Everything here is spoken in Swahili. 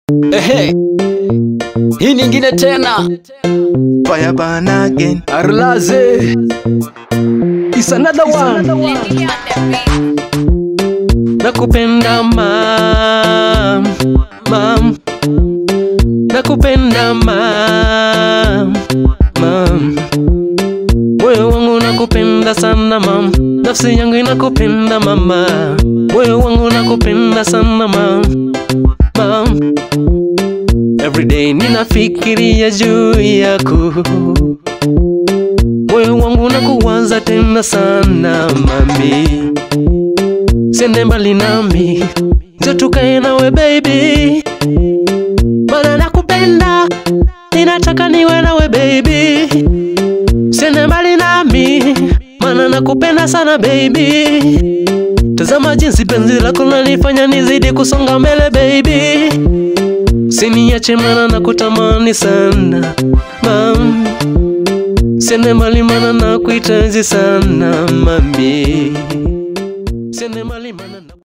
Ehe, hii nyingine tena Fire burn again. Arlaze It's another one Nakupenda mam, mam. Nakupenda mam, mam. Moyo wangu nakupenda sana mam, nafsi yangu inakupenda mama. Moyo wangu nakupenda sana mam, mam. Everyday ninafikiria juu yako, moyo wangu nakuwaza tena sana mami Sende mbali nami, njo tukae nawe baby, mana nakupenda, ninataka niwe nawe baby. Sende mbali nami, mana nakupenda sana baby. Tazama jinsi penzi lako nalifanya nizidi kusonga mbele baby. Siniache mana nakutamani sana mam. Sende mbali mana nakuhitaji sana mami.